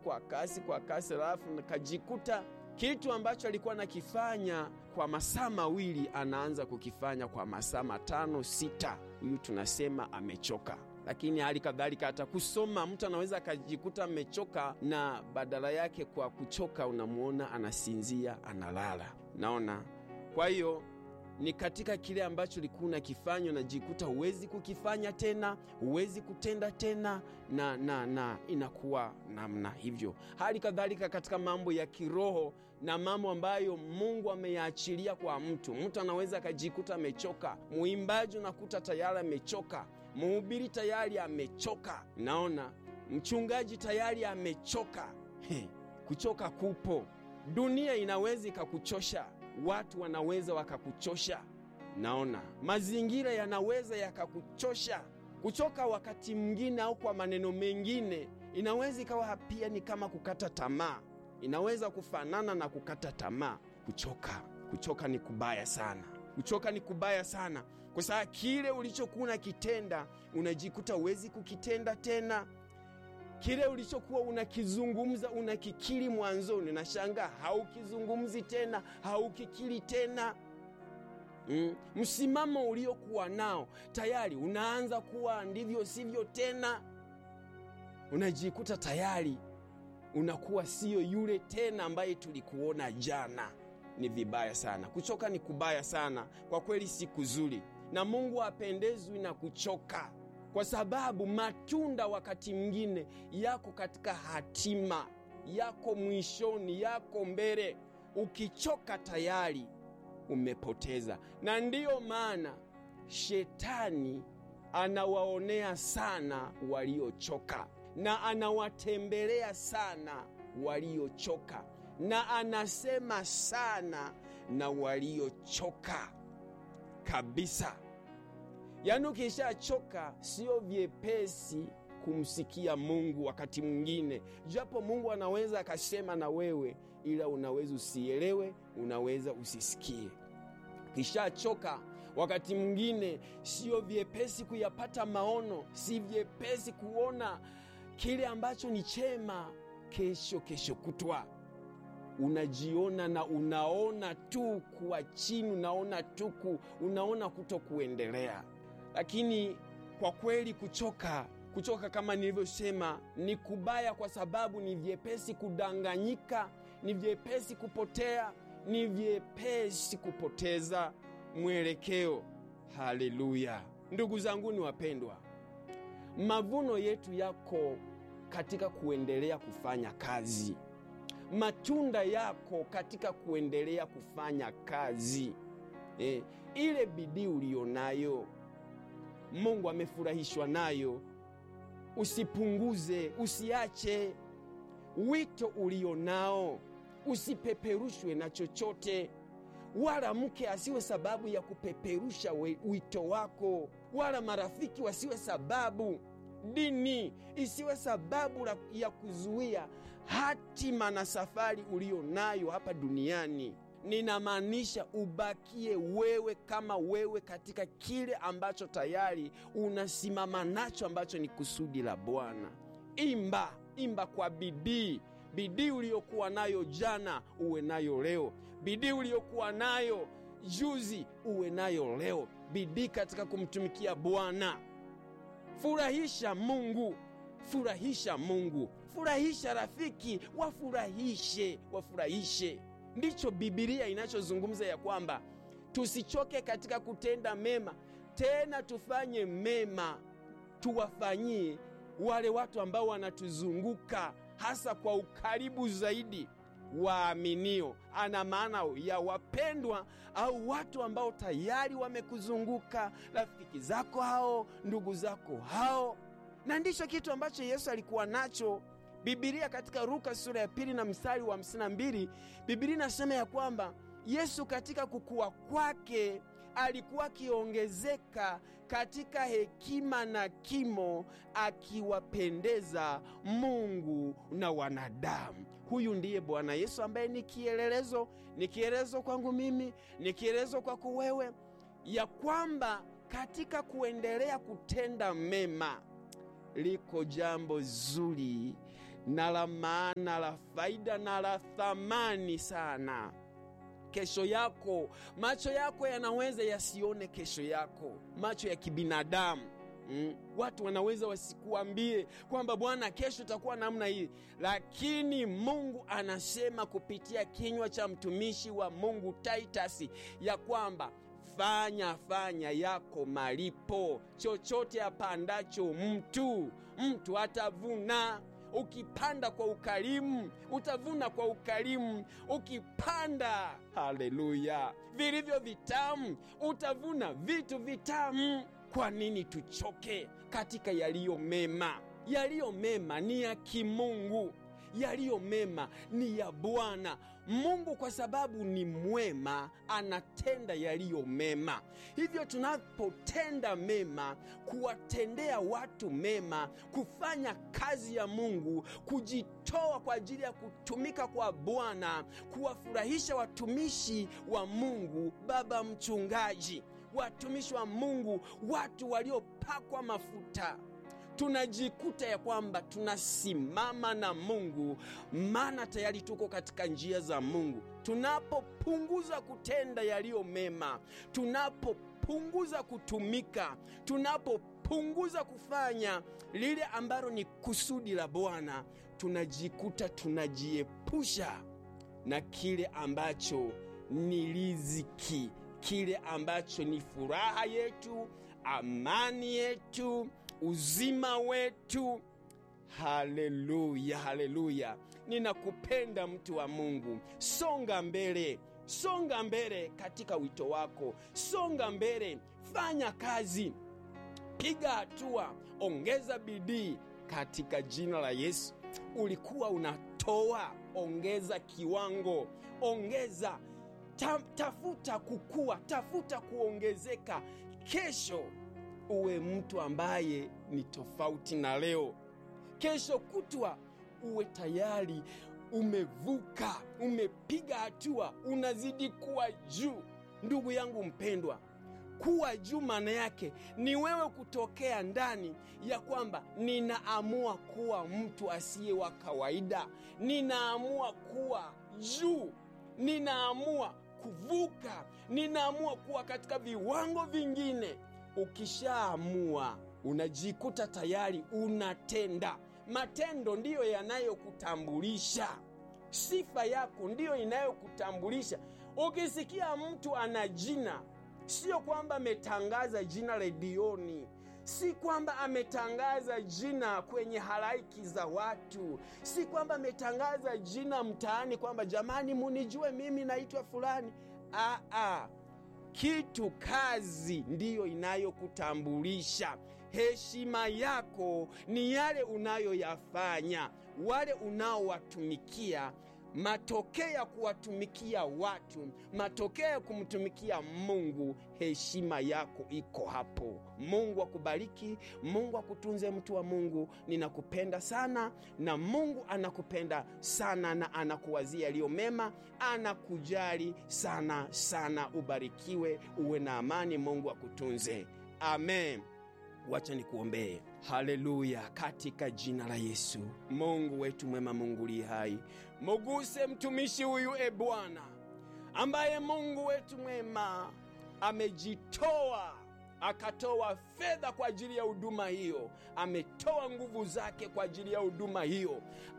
kwa kasi kwa kasi, alafu kajikuta kitu ambacho alikuwa anakifanya kwa masaa mawili anaanza kukifanya kwa masaa matano sita. Huyu tunasema amechoka. Lakini hali kadhalika hata kusoma, mtu anaweza akajikuta amechoka, na badala yake kwa kuchoka unamwona anasinzia, analala. Naona, kwa hiyo ni katika kile ambacho ulikuwa unakifanya unajikuta huwezi kukifanya tena, huwezi kutenda tena, na, na, na inakuwa namna hivyo. Hali kadhalika katika mambo ya kiroho na mambo ambayo Mungu ameyaachilia kwa mtu, mtu anaweza akajikuta amechoka. Mwimbaji unakuta tayari amechoka, mhubiri tayari amechoka, naona mchungaji tayari amechoka. He, kuchoka kupo. Dunia inaweza ikakuchosha watu wanaweza wakakuchosha, naona mazingira yanaweza yakakuchosha. Kuchoka wakati mwingine, au kwa maneno mengine, inaweza ikawa pia ni kama kukata tamaa, inaweza kufanana na kukata tamaa. Kuchoka, kuchoka ni kubaya sana, kuchoka ni kubaya sana, kwa sababu kile ulichokuwa unakitenda unajikuta huwezi kukitenda tena kile ulichokuwa unakizungumza unakikiri mwanzoni, na shanga haukizungumzi tena, haukikiri tena. Mm, msimamo uliokuwa nao tayari unaanza kuwa ndivyo sivyo tena, unajikuta tayari unakuwa siyo yule tena ambaye tulikuona jana. Ni vibaya sana, kuchoka ni kubaya sana kwa kweli, si kuzuri, na Mungu hapendezwi na kuchoka kwa sababu matunda wakati mwingine yako katika hatima yako, mwishoni, yako mbele. Ukichoka tayari umepoteza, na ndiyo maana shetani anawaonea sana waliochoka na anawatembelea sana waliochoka na anasema sana na waliochoka kabisa. Yaani, ukishachoka sio vyepesi kumsikia Mungu wakati mwingine, japo Mungu anaweza akasema na wewe, ila unaweza usielewe, unaweza usisikie. Ukishachoka wakati mwingine sio vyepesi kuyapata maono, si vyepesi kuona kile ambacho ni chema kesho, kesho kutwa unajiona na unaona tu kuwa chini, unaona tu unaona kuto kuendelea lakini kwa kweli kuchoka, kuchoka kama nilivyosema ni kubaya, kwa sababu ni vyepesi kudanganyika, ni vyepesi kupotea, ni vyepesi kupoteza mwelekeo. Haleluya! Ndugu zangu ni wapendwa, mavuno yetu yako katika kuendelea kufanya kazi, matunda yako katika kuendelea kufanya kazi. Eh, ile bidii ulionayo Mungu amefurahishwa nayo, usipunguze, usiache. Wito ulionao usipeperushwe na chochote, wala mke asiwe sababu ya kupeperusha wito wako, wala marafiki wasiwe sababu, dini isiwe sababu ya kuzuia hatima na safari ulionayo hapa duniani. Ninamaanisha ubakie wewe kama wewe katika kile ambacho tayari unasimama nacho, ambacho ni kusudi la Bwana. Imba, imba kwa bidii. Bidii uliyokuwa nayo jana uwe nayo leo, bidii uliyokuwa nayo juzi uwe nayo leo, bidii katika kumtumikia Bwana. Furahisha Mungu, furahisha Mungu, furahisha rafiki, wafurahishe, wafurahishe Ndicho Bibilia inachozungumza ya kwamba tusichoke katika kutenda mema, tena tufanye mema, tuwafanyie wale watu ambao wanatuzunguka, hasa kwa ukaribu zaidi waaminio. Ana maana ya wapendwa au watu ambao tayari wamekuzunguka, rafiki zako hao, ndugu zako hao, na ndicho kitu ambacho Yesu alikuwa nacho. Bibilia katika Luka sura ya pili na mstari wa hamsini na mbili Bibilia inasema ya kwamba Yesu katika kukua kwake alikuwa akiongezeka katika hekima na kimo, akiwapendeza Mungu na wanadamu. Huyu ndiye Bwana Yesu ambaye ni kielelezo, ni kielelezo kwangu mimi, ni kielelezo kwako wewe, ya kwamba katika kuendelea kutenda mema liko jambo zuri na la maana, la faida na la thamani sana. Kesho yako, macho yako yanaweza yasione kesho yako, macho ya kibinadamu Mm. Watu wanaweza wasikuambie kwamba bwana, kesho itakuwa namna hii, lakini Mungu anasema kupitia kinywa cha mtumishi wa Mungu Taitasi ya kwamba fanya fanya yako malipo. Chochote apandacho mtu, mtu atavuna. Ukipanda kwa ukarimu utavuna kwa ukarimu. Ukipanda, haleluya, vilivyo vitamu utavuna vitu vitamu. Kwa nini tuchoke katika yaliyo mema? Yaliyo mema ni ya kimungu, yaliyo mema ni ya Bwana Mungu. Kwa sababu ni mwema, anatenda yaliyo mema. Hivyo tunapotenda mema, kuwatendea watu mema, kufanya kazi ya Mungu, kujitoa kwa ajili ya kutumika kwa Bwana, kuwafurahisha watumishi wa Mungu, baba mchungaji watumishi wa Mungu, watu waliopakwa mafuta, tunajikuta ya kwamba tunasimama na Mungu, maana tayari tuko katika njia za Mungu. Tunapopunguza kutenda yaliyo mema, tunapopunguza kutumika, tunapopunguza kufanya lile ambalo ni kusudi la Bwana, tunajikuta tunajiepusha na kile ambacho ni riziki kile ambacho ni furaha yetu, amani yetu, uzima wetu. Haleluya, haleluya! Ninakupenda mtu wa Mungu, songa mbele, songa mbele katika wito wako, songa mbele, fanya kazi, piga hatua, ongeza bidii katika jina la Yesu. Ulikuwa unatoa, ongeza kiwango, ongeza Ta, tafuta kukua, tafuta kuongezeka. Kesho uwe mtu ambaye ni tofauti na leo. Kesho kutwa uwe tayari umevuka, umepiga hatua, unazidi kuwa juu. Ndugu yangu mpendwa, kuwa juu maana yake ni wewe kutokea ndani ya kwamba ninaamua kuwa mtu asiye wa kawaida, ninaamua kuwa juu, ninaamua kuvuka ninaamua kuwa katika viwango vingine. Ukishaamua unajikuta tayari unatenda. Matendo ndiyo yanayokutambulisha, sifa yako ndiyo inayokutambulisha. Ukisikia mtu ana jina, sio kwamba ametangaza jina redioni si kwamba ametangaza jina kwenye halaiki za watu, si kwamba ametangaza jina mtaani kwamba jamani, munijue mimi naitwa fulani. Aa, kitu kazi ndiyo inayokutambulisha. Heshima yako ni yale unayoyafanya, wale unaowatumikia matokeo ya kuwatumikia watu, matokeo ya kumtumikia Mungu, heshima yako iko hapo. Mungu akubariki, Mungu akutunze, mtu wa Mungu. Ninakupenda sana na Mungu anakupenda sana na anakuwazia yaliyo mema, anakujali sana sana. Ubarikiwe, uwe na amani, Mungu akutunze. Amen. Wacha nikuombee. Haleluya! Katika jina la Yesu, Mungu wetu mwema, Mungu li hai, muguse mtumishi huyu, e Bwana, ambaye Mungu wetu mwema amejitoa akatoa fedha kwa ajili ya huduma hiyo, ametoa nguvu zake kwa ajili ya huduma hiyo,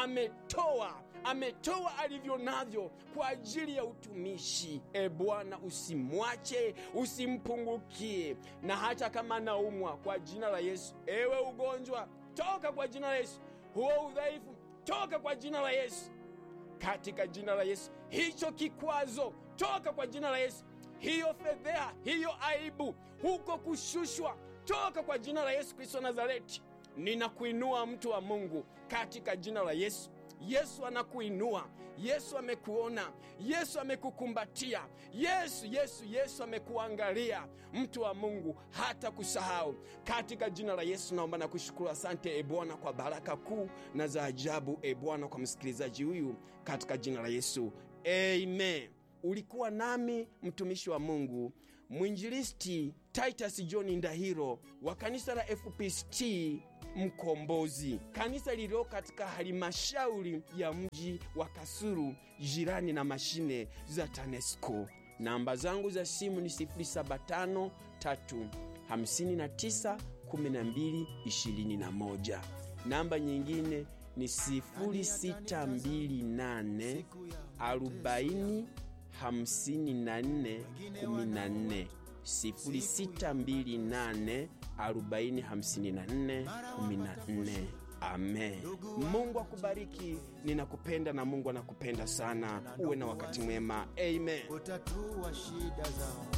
ametoa ametoa alivyo navyo kwa ajili ya utumishi. E Bwana, usimwache, usimpungukie, na hata kama anaumwa, kwa jina la Yesu, ewe ugonjwa, toka kwa jina la Yesu, huo udhaifu, toka kwa jina la Yesu, katika jina la Yesu, hicho kikwazo, toka kwa jina la Yesu, hiyo fedheha, hiyo aibu, huko kushushwa, toka kwa jina la Yesu Kristo Nazareti. Ninakuinua mtu wa Mungu katika jina la Yesu. Yesu anakuinua. Yesu amekuona. Yesu amekukumbatia. Yesu, Yesu, Yesu amekuangalia. Mtu wa Mungu hata kusahau katika jina la Yesu. Naomba na kushukuru, asante e Bwana kwa baraka kuu na za ajabu, e Bwana, kwa msikilizaji huyu katika jina la Yesu, amen. Ulikuwa nami mtumishi wa Mungu mwinjilisti Titus John Ndahiro wa kanisa la FPCT Mkombozi, kanisa lililo katika halmashauri ya mji wa Kasulu, jirani na mashine za TANESCO. Namba zangu za simu ni 075 59 12 21. Namba nyingine ni 0628 40 54 14 0628 40 54 14. Amen. Mungu akubariki. Ninakupenda na Mungu anakupenda sana. Uwe na wakati mwema. Amen. utatua shida zao